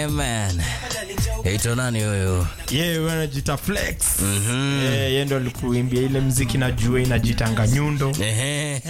man. Ito nani huyu? Yeye yeah, anajita Flex. Mhm. Eh, yeye ndo alikuimbia ile mziki najua inajitanga nyundo. Ehe.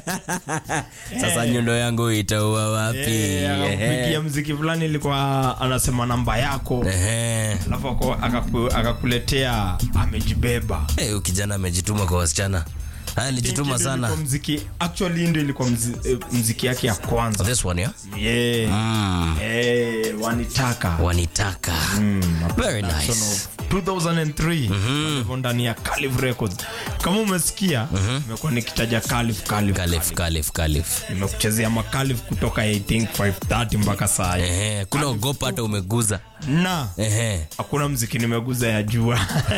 Sasa nyundo yangu itaua wapi? Eh, akakupigia mziki fulani ilikuwa anasema namba yako. Ehe. Alafu ako- akaku- akakuletea amejibeba. Eh, huyu kijana amejituma kwa wasichana. Haya, alijituma Ndio sana. ilikuwa Mziki actually ndio ilikuwa mzi- eh, mziki yake ya kwanza. This one, yeah? Yeah. Mm. Eh, wanitaka. Wanitaka. Very Son nice. of 2003 walivyo ndani ya Calif Records. Kama umesikia, nimekuwa nikitaja Calif Calif. Kalif, kalif, kalif. Nimekuchezea makalif kutoka I think 530 mpaka saa hii. Ehe, kuna ogopa hata umeguza. Na Ehe. hakuna mziki nimeguza ya jua.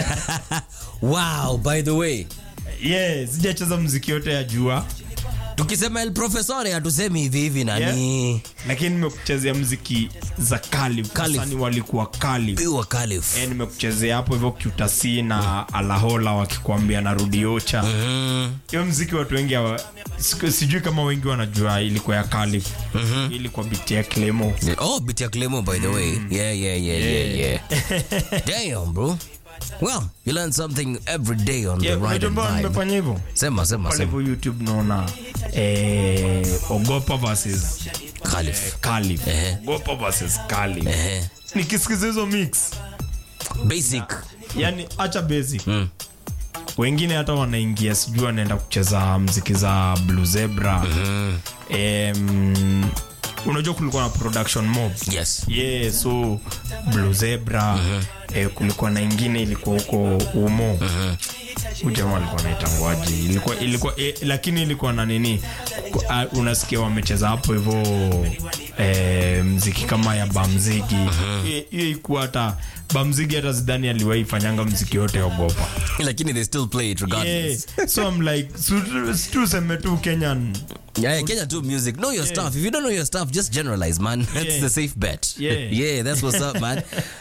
Wow, by the way, yeah, sijacheza mziki yote ya jua, tukisema El Profesore hatusemi hivi hivi nani? lakini nimekuchezea mziki za Calif. Calif. Wasanii walikuwa Calif. Piwa Kalif. Eh, nimekuchezea hapo hivyo Qtc na Alahola wakikwambia narudi Ocha. Mm. hiyo mziki watu wengi hawa- siku- sijui kama wengi wanajua ilikuwa ya Calif. ilikuwa biti ya Clemo Oh, bit ya Clemo, by the way. Yeah, yeah, yeah, yeah, yeah. Damn, bro. Well, you learn something every day on the Yeah, ride unajua and mbona vibe. nimefanya hivyo Sema, sema, pale sema. hivyo youtube naona eh, ogopa versus Kalif. Calif. Ehe. ogopa versus Calif. Ehe. nikisikiza hizo mix Basic. yani acha basic Mm. wengine hata wanaingia sijui wanaenda kucheza mziki za blue zebra Em, unajua kulikuwa na production mob Yes. yeah, so blue zebra eh, kulikuwa na ingine ilikuwa huko umo uh jamaa alikuwa naitangwaji ilikuwa ilikuwa eh, lakini ilikuwa na nini Ku- ah, unasikia wamecheza hapo hivyo eh, mziki kama ya bamzigi hiyo uh ikuwa hata bamzigi hata zidani aliwahi fanyanga mziki yote ogopa Lakini they still play it yeah. regardless. so I'm like su- su- tuseme tu kenyan Yeah, yeah, Kenya too music. Know your stuff. If you don't know your stuff, just generalize, man. That's Yeah. the safe bet. Yeah. yeah, that's what's up, man.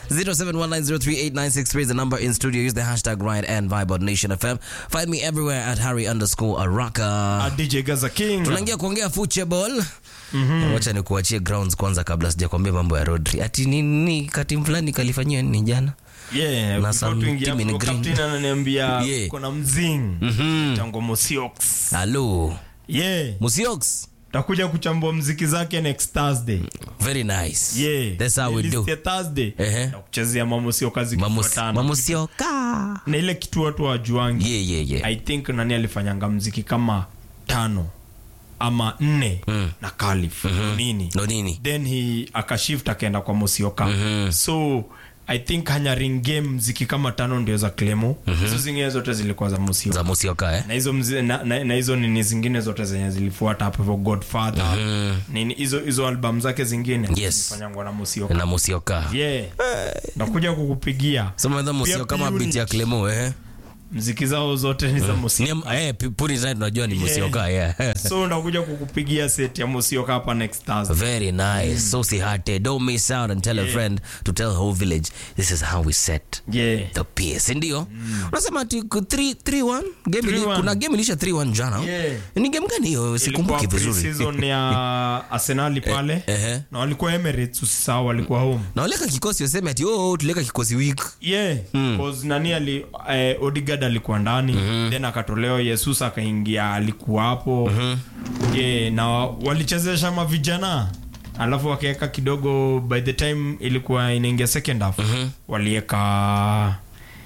0719038963 is the number in studio. Use the hashtag Ride and Vibe on Nation FM. Find me everywhere at Harry underscore Araka. uh, dj gaza king tunaingia kuongea football mm-hmm. wacha nikuachie grounds kwanza kabla sijakwambia mambo ya rodri ati nini kati fulani kalifanyia nini jana Yeah, Na before some tuingie team in hapo, green. captain ananiambia Yeah. kuna mzing Mhm. tango mosiox halo yeah musiox takuja kuchambua mziki zake next thursday very nice yeah that's how we List do ya thursday Ehe. takuchezea mamosioka Mamus- zikifuatana mamusioka na ile kitu watu wajuangi yeah, yeah, yeah. i think nani alifanyanga mziki kama tano ama nne Mm. na kalif nini no nini then he akashift akaenda kwa mosioka so i think hanyaring game mziki kama tano ndio za clemo hizo zingine zote zilikuwa za mosioka za musioka eh? na hizo mzi, na, na, na hizo nini zingine zote zenye zilifuata hapo hivyo godfather nini hizo hizo album zake zingine Yes. zilifanyangwa na musioka na musioka yeah nakuja kukupigia sema musioka kama P-Unit. biti ya clemo eh? mziki zao zote ni za musioka Ni- eh, put it right unajua ni musioka yeah. so ndakuja kukupigia set ya musioka hapa next Thursday Very nice. So si hate. Don't miss out and tell a friend to tell the whole village this is how we set yeah the pace. Ndio. Unasema ati 3-1 game ili, 3-1. kuna game ilisha 3-1 jana. Yeah. Ni game gani hiyo? Sikumbuki Ilikuwa vizuri. pre-season ya Arsenal pale ehe. na walikuwa Emirates usisahau walikuwa home Na waleka kikosi waseme ati oh tuleka kikosi week. yeah cause nani ali eh, Odegaard alikuwa ndani then akatolewa Jesus akaingia alikuwa hapo yeah, na walichezesha mavijana alafu wakaweka kidogo by the time ilikuwa inaingia second half waliweka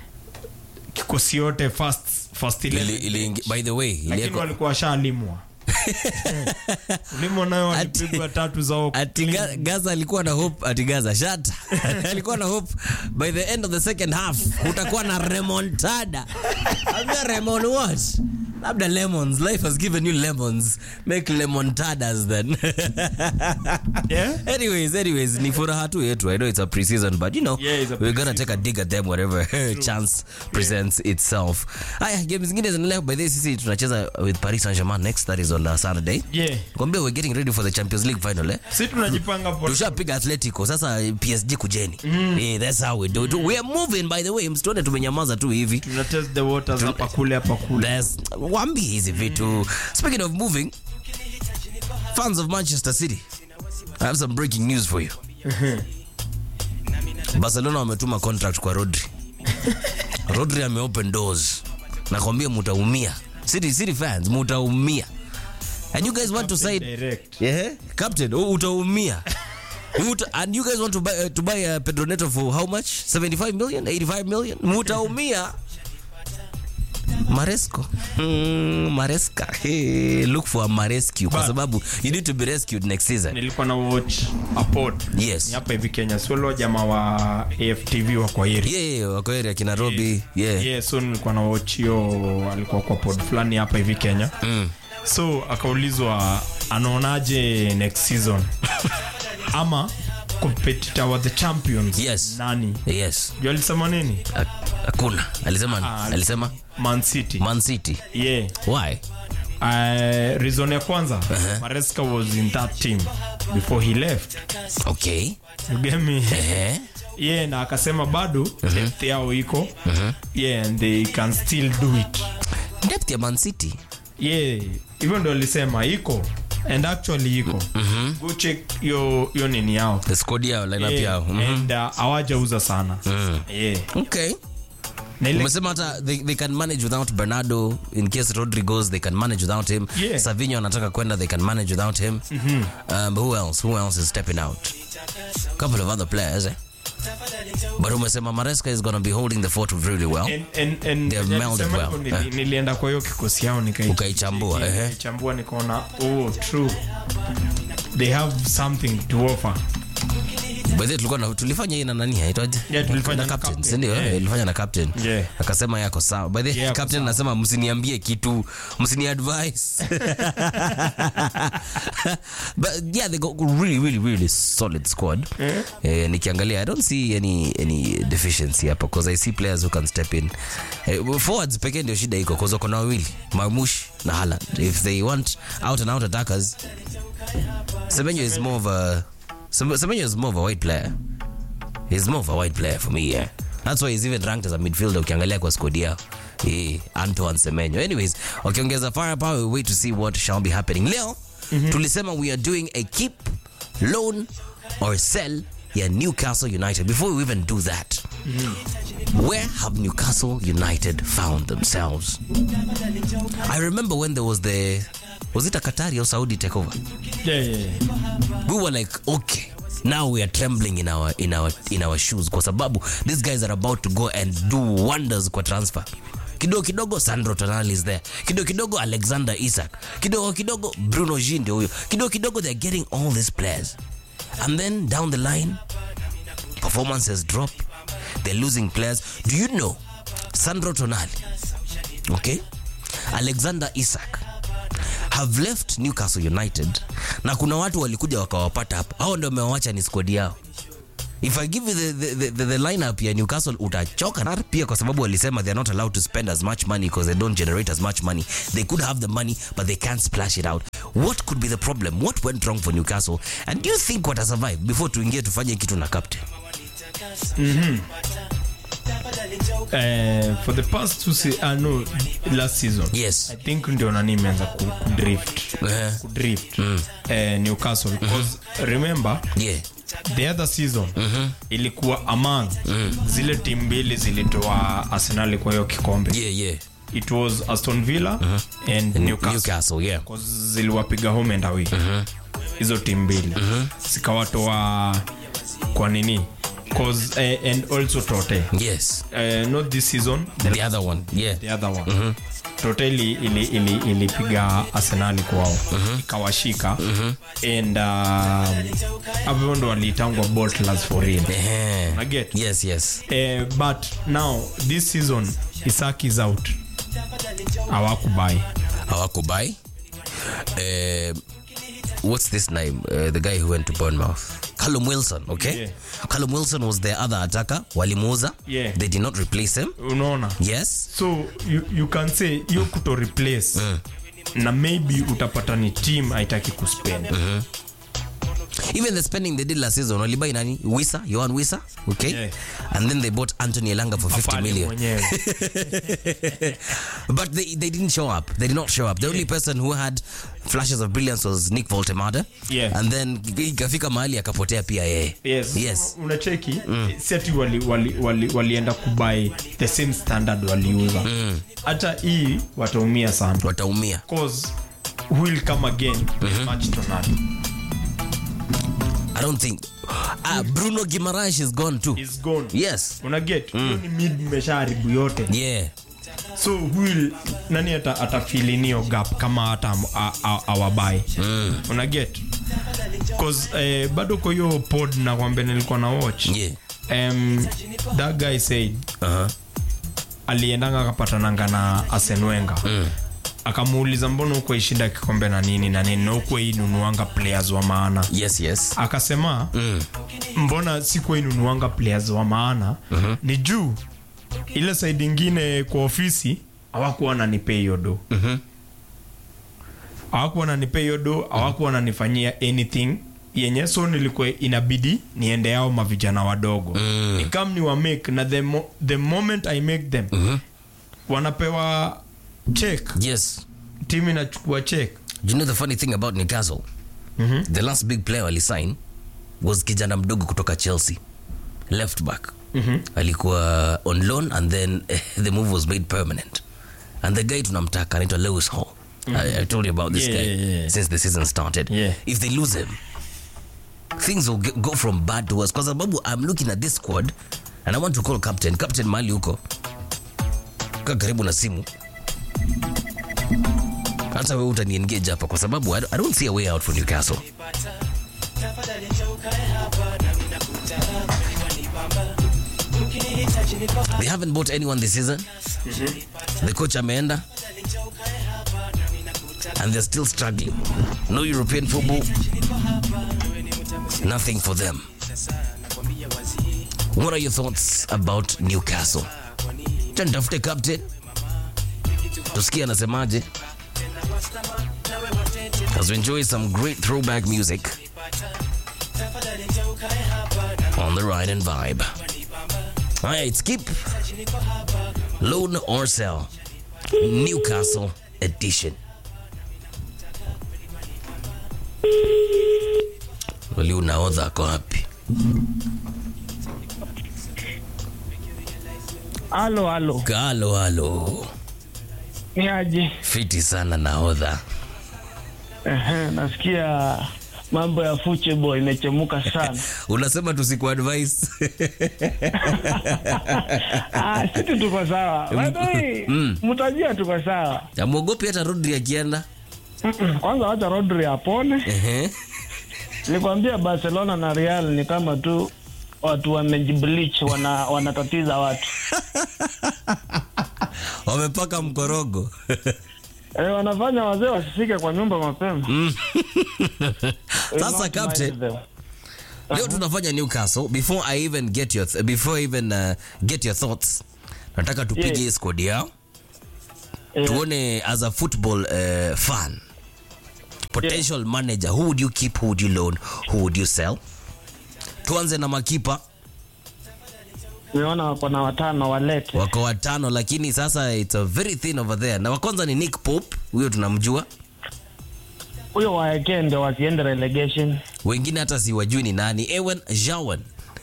kikosi yote first first Ili, 11 ili, by the way, lakini ilieko walikuwa washalimwa limwa nayo walipigwa tatu zao ati Ga- Gaza alikuwa na hope ati Gaza shut alikuwa na hope by the end of the second half utakuwa na remontada ambia remon what labda lemons life has given you lemons make lemontadas then yeah? anyways anyways ni furaha tu yetu i know it's a pre-season but you know Yeah, it's a we're gonna take a dig at them wherever chance presents itself haya game zingine zinaendelea by the way sisi tunacheza with paris saint germain next that is on uh, saturday yeah. kwambia we're getting ready for the champions league final eh si tunajipanga po- tushapiga atletico sasa psg kujeni yeah, that's how we do it. we are moving by the way msituone tumenyamaza tu hivi tuna test the waters hapa kule hapa kule That's- wambie hizi vitu speaking of moving fans of manchester city i have some breaking news for you barcelona wametuma contract kwa rodri rodri ameopen doors nakwambia mutaumia city, city fans mutaumia and you guys want to sign Direct. yeah, captain u- utaumia Muta, and you guys want to buy, uh, to buy uh, Pedro Neto for how much 75 million 85 million mutaumia Maresco mm, Maresca hey, look for a Marescue kwa But- sababu you need to be rescued next season nilikuwa na watch a pod yes ni hapa hivi kenya solo jamaa wa aftv wa kwairi yeah, yeah, wako area kina Robi yeah. yeah, so nilikuwa na watch hiyo alikuwa kwa pod fulani hapa hivi kenya Mm. so akaulizwa anaonaje next season ama competitor wa the champions Yes. nani yes juu alisema nini Ha- hakuna alisema Ah, alisema man city Man City yeah why uh, reason ya kwanza maresca was in that team before he left okay you get me eh yeah na akasema bado depth yao iko yeah and they can still do it depth ya Man City yeah hivyo ndo alisema iko and actually iko go check yo yo nini yao the squad yao lineup Yeah, yao Mhm. and uh, hawajauza sana yeah okay na ile umesema hata they, they can manage without bernardo in case rodri goes they can manage without him Yeah. savinho anataka kwenda they can manage without him um, who else who else is stepping out couple of other players eh? but umesema maresca is going to be holding the fort really well and, and, and, They have yeah, melded nisema well. hivyo, nili- Eh. nilienda kwa hiyo kikosi yao nikai- Ukaichambua, ehe. nikaichambua nikaona oh true they have something to offer By the way, tulikuwa na tulifanya hii na nani aitwaje? Yeah, tulifanya na na captain, captain, si ndio? yeah. Eh, Ilifanya na captain. Yeah. Akasema yako sawa. By the way, Yeah, yako captain sawa. anasema msiniambie kitu, msini advice. But yeah, they got really really really solid squad. Eh, nikiangalia I don't see any any deficiency hapa because I see players who can step in. Eh, forwards pekee ndio shida iko because wako na wawili, Marmush na Haaland. If they want out and out attackers, Semenyo is more of a Sem- Semenyo is more of a white player. He's more of a white player for me, yeah. That's why he's even ranked as a midfielder ukiangalia kwa squad yao. Eh, Antoine Semenyo. Anyways, wakiongeza firepower, we wait to see what shall be happening. Leo tulisema we are doing a keep, loan or sell ya Newcastle United. Before we even do that, where have Newcastle United found themselves? I remember when there was the was it a Qatari or Saudi takeover? yeah, yeah, yeah. we were like okay now we are trembling in our in our in our shoes kwa sababu these guys are about to go and do wonders kwa transfer kidogo kidogo sandro tonali is there kidogo kidogo alexander isak kidogo kidogo bruno G ndio huyo kidogo kidogo they're getting all these players and then down the line performances drop they're losing players do you know sandro tonali okay alexander isak have left newcastle united na kuna watu walikuja wakawapata hapo hao ndio wamewacha ni squad yao if i give you the, the, the, the, the lineup ya newcastle utachoka na pia kwa sababu walisema they are not allowed to spend as much money because they don't generate as much money they could have the money but they can't splash it out what could be the problem what went wrong for newcastle and do you think what survive before tuingie tufanye kitu na captain Eh, for the past two se- uh, no last season yes i think ndio nani imeanza ku, kudrift Eh, kudrift eh, newcastle because remember yeah the other season ilikuwa among zile timu mbili zilitoa arsenali kwa hiyo kikombe yeah yeah it was aston villa and newcastle newcastle yeah 'Cause ziliwapiga home and away hizo timu mbili zikawatoa kwa nini 'Cause, eh, and also tote yes eh, not this season the, the other one yeah the other one tote ili, ili, ili, ilipiga arsenali kwao ikawashika and um, hapo ndo waliitangwa boltlers for real Eh, I get. yes yes Eh, but now this season isak is out awakubai hawakubai uh, what's this name uh, the guy who went to Bournemouth Callum Wilson okay Yeah. Callum Wilson was their other attacker walimuuza Yeah. they did not replace him unaona yes so you, you can say hiyo kuto replace na maybe utapata ni team haitaki kuspend Even the spending they did last season, walibai nani? Wisa, Johan Wisa, okay? Yeah. And then they bought Anthony Elanga for 50 Pale million. mwenyewe. but they, they didn't show up. They did not show up. The only person who had flashes of brilliance was Nick Voltemade. Yeah. And then ikafika mahali akapotea pia yeye. yes. Yes. unacheki si ati wali, wali, wali, walienda kubai the same standard waliuza hata hii wataumia sana Wataumia. cause who will come again match Ronaldo I don't think. Ah, Bruno Guimaraes is gone too. is gone Yes. una get hiyo ni mid mmeshaharibu yote Yeah. so who will nani ata, atafilinio gap kama hata am- a- a- awabai mm. una get cause eh, bado kwa hiyo pod na kwambe nilikuwa na watch Yeah. um, that guy said Uh-huh. aliendanga akapatananga na Arsene Wenger mm. akamuuliza mbona huko ishinda kikombe na nini na nini na huko inunuanga players wa maana Yes, yes. akasema mm. mbona sikuwa inunuanga players wa maana mm-hmm. ni juu ile side ingine kwa ofisi hawakuwa wananipea hiyo do Mhm. hawakuwa wananipea hiyo do hawakuwa wananifanyia anything yenye so nilikuwa inabidi niende yao mavijana wadogo mm. nikam ni wa make na the, mo the moment i make them mm-hmm. wanapewa check Yes. timu inachukua check Do you know the funny thing about Newcastle? The last big player alisign was kijana mdogo kutoka Chelsea. Left back. Alikuwa on loan and then eh, the move was made permanent. And the guy tunamtaka anaitwa Lewis Hall. I, I told you about this Yeah, guy yeah, yeah. since the season started. Yeah. If they lose him, things will ge- go from bad to worse. Kwa sababu I'm looking at this squad and I want to call captain. Captain mali huko. Kaa karibu na simu. hata wewe utaniengage hapa kwa sababu I don't- I don't see a way out for Newcastle. They haven't bought anyone this season. The coach ameenda and they're still struggling. No European football. Nothing for them. What are your thoughts about Newcastle? Acha nitafute captain tusikie anasemaje as we enjoy some great throwback music on the ride and vibe. Haya, it's keep loan or sell Newcastle edition. Wali unaodha ako wapi? Halo, halo, Halo, halo. ni aje? Fiti sana naodha. Ehe, nasikia mambo ya football imechemuka sana. Unasema tusiku advice. Ah, sisi tuko sawa. By the way, mtajua tuko sawa. Amwogopi hata Rodri akienda. Mm-mm, Kwanza wacha Rodri apone. Ehe. Nilikwambia Barcelona na Real ni kama tu watu wamejibleach, wana wanatatiza watu. Wamepaka mkorogo. Eh, wanafanya wazee wasifike kwa nyumba mapema. Will Sasa not captain, mind them. leo tunafanya Newcastle. Before I even get your th before I even uh, get your thoughts, nataka tupige Yeah. hii squad yao. Eh, Tuone as a football uh, fan. Potential manager, who would you keep, who would you loan, who would you sell? Tuanze na makipa Nimeona wako na watano walete. wako watano, lakini sasa it's a very thin over there. Na wa kwanza ni Nick Pope, huyo tunamjua. Huyo waekee ndio wasiende relegation. Wengine hata siwajui ni nani. Ewan Jawan.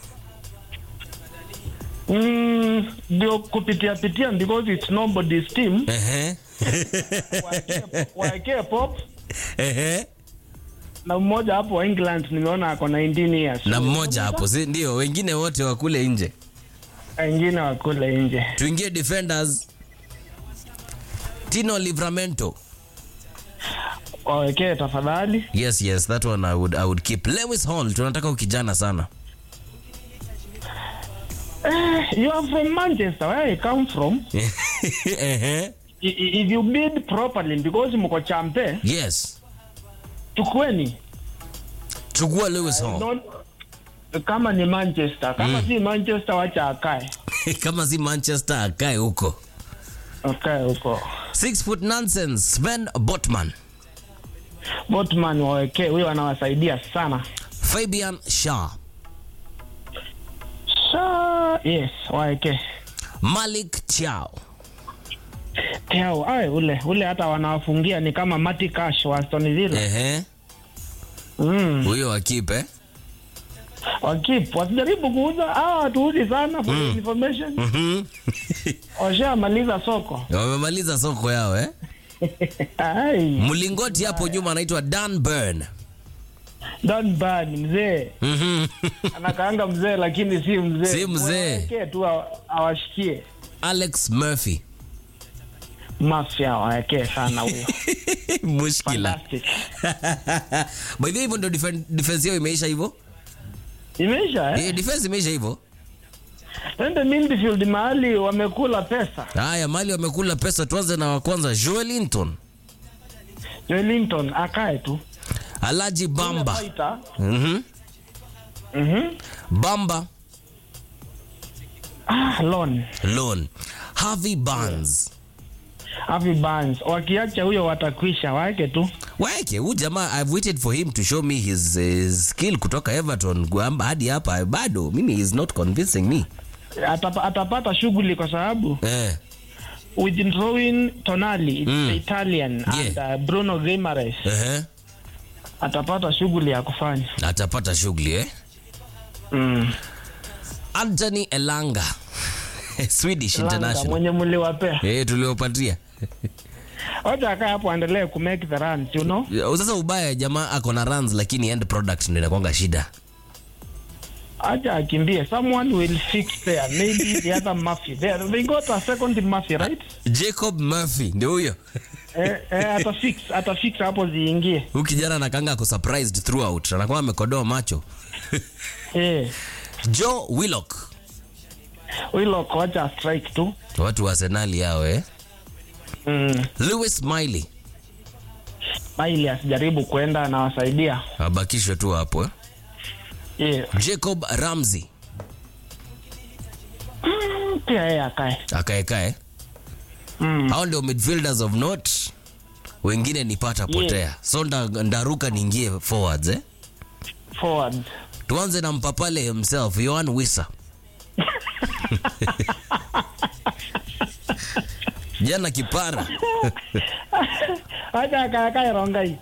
Mm, ndio kupitia pitia because it's nobody's team. Ehe. Waekee- waekee pop Ehe. na mmoja hapo wa England nimeona ako 19 years. na mmoja hapo si ndio wengine wote wakule nje wengine wakule nje. tuingie defenders tino livramento Wawekee tafadhali. yes yes that one I would, I would keep lewis hall tunataka ukijana sana Eh, you are from Manchester. Where I come from. Ehe. I- i- If you bid properly because mko champe, yes chukueni. chukua lewis hall Not, kama ni Manchester, kama si Manchester wacha akae. kama si manchester akae huko Akae huko. six foot nonsense sven botman Botman wawekee, huyo anawasaidia sana. Fabian Shah, Sa yes, waeke. Malik Chiao, Teo, ai ule ule hata wanawafungia ni kama Mati Cash wa Aston Villa. ehe, Mm. huyo wakipe Wakip wasijaribu kuuza hawa watuuzi sana for your information. Mhm. Washamaliza soko. wamemaliza soko yao eh? Ai, Mlingoti hapo nyuma anaitwa Dan Burn. Don Ban mzee. Mhm. Anakaanga mzee lakini si mzee. Si mzee. Waeke tu awa- awashikie. Alex Murphy Mafia waeke sana huyo. mushkila Fantastic. by the way hivyo ndio defen- defense yao imeisha hivyo Imeisha eh? eh, defense imeisha hivyo Twende midfield mahali wamekula pesa. haya mali wamekula pesa tuanze na wa kwanza Joelinton Wellington akae tu. Alaji Bamba Fighter. mhm Mhm. Bamba Ah, loan. Loan Harvey Barnes Avi Barnes. Wakiacha huyo watakwisha, waeke tu. waeke huyu jamaa I've waited for him to show me his, his skill kutoka Everton kwamba hadi hapa bado mimi is not convincing me Atapa, atapata shughuli kwa sababu eh withdrawing Tonali it's Mm. the Italian and Yeah. uh, Bruno Guimaraes ehe atapata shughuli ya kufanya. atapata shughuli eh Mm. Anthony Elanga Swedish Langa, international mwenye mliwapea. eh tuliopatia Wacha akae hapo aendelee ku make the runs, you know. Ya, sasa ubaya jamaa ako na runs lakini end product ndio inakwanga shida Acha akimbie. Someone will fix there. Maybe the other Murphy. They, they got a second Murphy, right? Jacob Murphy ndio huyo eh, eh, atafix atafix hapo ziingie. huyu kijana anakanga ako surprised throughout anakuwa amekodoa macho Eh. Joe Willock Willock wacha strike tu. watu wa Arsenal yao eh Mm. Lewis Miley Bailey asijaribu kwenda anawasaidia. abakishwe tu hapo eh? Yeah. Jacob Ramsey Mm, Pia yeye akae. akaekae Mm. hao ndio midfielders of note wengine ni pata potea so nda, ndaruka niingie forwards eh? Forward. tuanze na mpapale himself Yohan Wissa jana kipara Acha akae akae Rongai.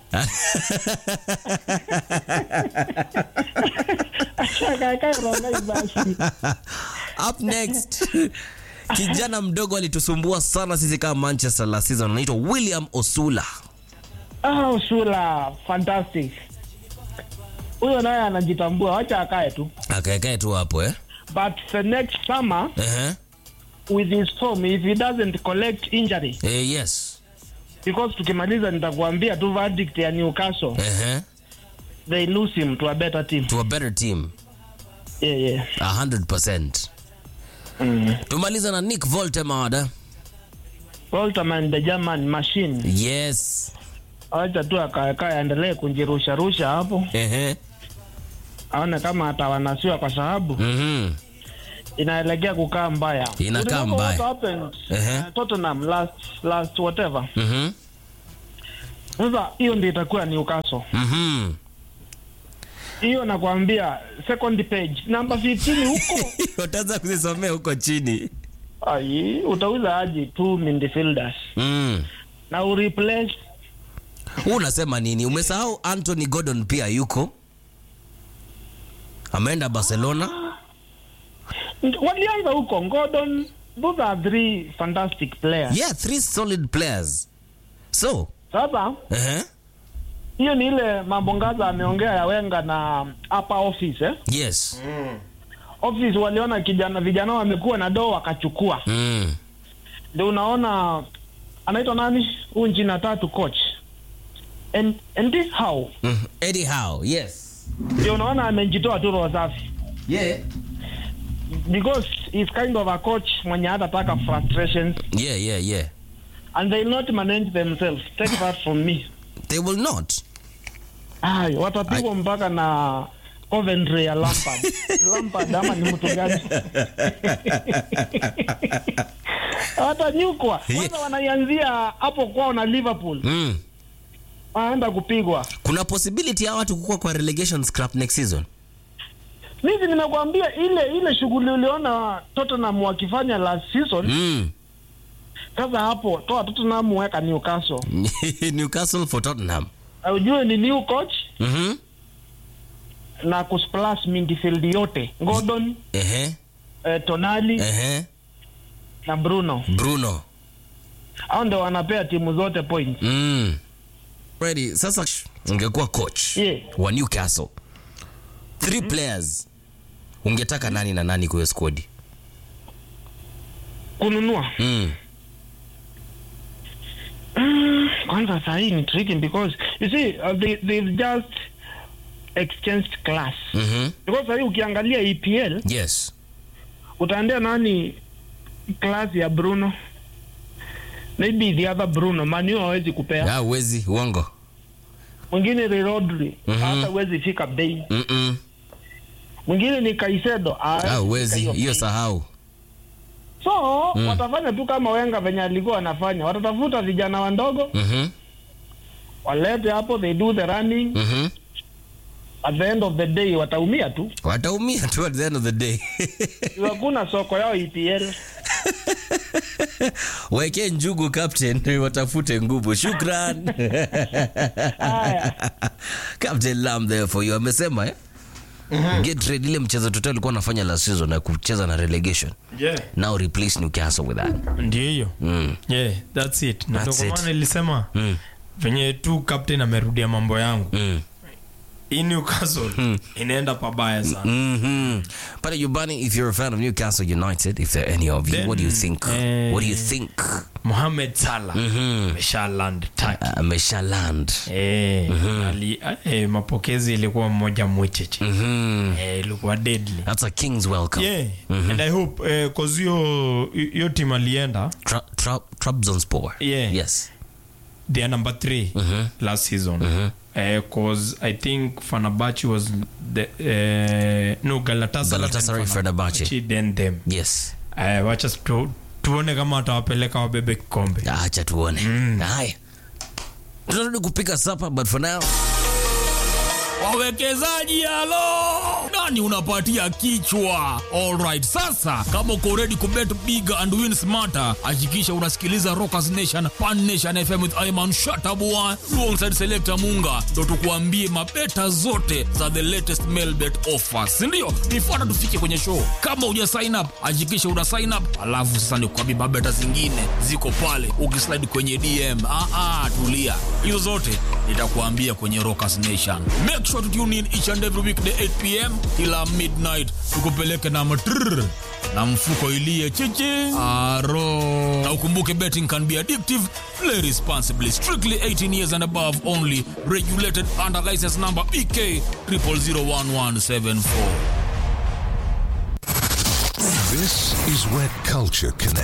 Acha akae akae Rongai basi. up next kijana mdogo alitusumbua sana sisi kama manchester last season anaitwa william osula Ah, Usula fantastic. Huyo naye anajitambua, wacha akae tu. akaekae tu hapo eh? But the next summer uh-huh. with his form if he doesn't collect injury eh, yes because tukimaliza nitakuambia tu verdict ya Newcastle uh-huh. they lose him to a better team. to a better team Yeah, yeah. 100% Mm. tumaliza na nick voltemada Walterman the German machine. yes Acha tu akaekae aendelee kunjirusha rusha hapo. uh-huh. aone kama atawanasiwa kwa sababu mm-hmm. inaelekea kukaa mbaya. Inakaa Remember mbaya. what happened, Ehe. uh, Tottenham last last whatever. Mm-hmm. Sasa hiyo ndio itakuwa Newcastle. Mm-hmm. Hiyo nakwambia second page number 15 huko. utaanza kuzisomea huko chini Ai, utauza aje two midfielders mm. na ureplace Huu unasema nini umesahau anthony gordon pia yuko ameenda barcelona walianza huko Gordon. Those are three fantastic players. yeah three solid players so Sasa uh-huh. hiyo ni ile mambo ngaza ameongea ya Wenga na upper office eh? yes office waliona kijana vijana wamekuwa na doo wakachukua mm. ndio unaona anaitwa nani huyu nchini tatu coach and, and this how Mm. eddie howe yes ndio unaona amejitoa tu roho safi yeah because he's kind of a coach mwenye hatataka frustrations yeah yeah yeah and they not manage themselves take that from me they will not ay watapigwa mpaka na Coventry ya Lampard Lampard ama ni mtu gani watanyukwa kwanza wanaianzia hapo kwao na Liverpool mm. aenda kupigwa. kuna possibility ya watu kukua kwa relegation scrap next season Mimi nimekwambia ile ile shughuli uliona Tottenham wakifanya last season. mm. Sasa hapo toa Tottenham weka Newcastle. newcastle for tottenham Na Ujue ni new coach Mhm. na kusplash midfield yote. Gordon, Ehe, eh, Tonali ehe. na Bruno. bruno Hao ndio wanapea timu zote points. mm. Freddy, sasa ungekuwa coach Yeah. wa newcastle three players ungetaka nani na nani kuwe squad Kununua. mm. Kwanza saa hii ni tricky because you see uh, they, they've just exchanged class. mm-hmm. Because saa hii ukiangalia EPL yes utaendea nani class ya Bruno? Maybe the other Bruno, Manu hawezi kupea. ah, uwezi uongo Mwingine ni Rodri, Mhm. hata huwezi fika bei. Mm-mm. Mwingine ni Caicedo, hawezi ah, fika uwezi hiyo hiyo bei. sahau So Mm. watafanya tu kama Wenga venye alikuwa anafanya, watatafuta vijana wandogo mm-hmm. walete hapo, they do the running. Mm-hmm. At the end of the day wataumia tu, wataumia tu at the end of the day hakuna soko yao EPL. weke njugu captain watafute nguvu shukran Haya. captain lam there for you amesema eh? get ready ile mchezo tote alikuwa anafanya last season na kucheza na relegation yeah. now replace newcastle with that ndio hiyo mm. yeah, that's it na That's ndio kwa it. maana nilisema Mm. venye tu captain amerudia mambo yangu Mm. hii newcastle inaenda pabaya sana Mm-hmm. Pale Yubani, if you're a fan of Newcastle United, if there are any of you, Then, what do you think? eh, what do you think? mohamed salah amesha land Turkey. Amesha land. Eh, ali, eh, mapokezi ilikuwa mmoja mwecheche Mm-hmm. eh, ilikuwa deadly That's a king's welcome. yeah and i hope eh, cause hiyo hiyo team alienda Tra- tra- Trabzonspor. Yeah. Yes. they are number 3 last season Eh, cause i think fanabachi was the eh, no galatasaray, Galatasaray, then Fenerbahce. then them Yes. eh, wacha tu, tuone kama watawapeleka wabebe kikombe Acha tuone. Haya. Tunarudi kupika sapa but for now wawekezaji halo nani unapatia kichwa alright sasa kama uko ready kubet big and win smarter hakikisha unasikiliza rockers nation pan nation fm with iman shatabua alongside selector munga ndo tukuambie mabeta zote za the latest mailbet offers sindio nifuata tufike kwenye show kama uja sign up hakikisha una sign up alafu sasa nikuambie mabeta zingine ziko pale ukislide kwenye dm ah, ah, tulia hizo zote nitakuambia kwenye rockers nation make sure to tune in each and every weekday 8 pm kila midnight tukupeleke na matrrr na mfuko ilie chichi aro na ukumbuke betting can be addictive play responsibly strictly 18 years and above only regulated under license number bk 0001174 This is where culture connects.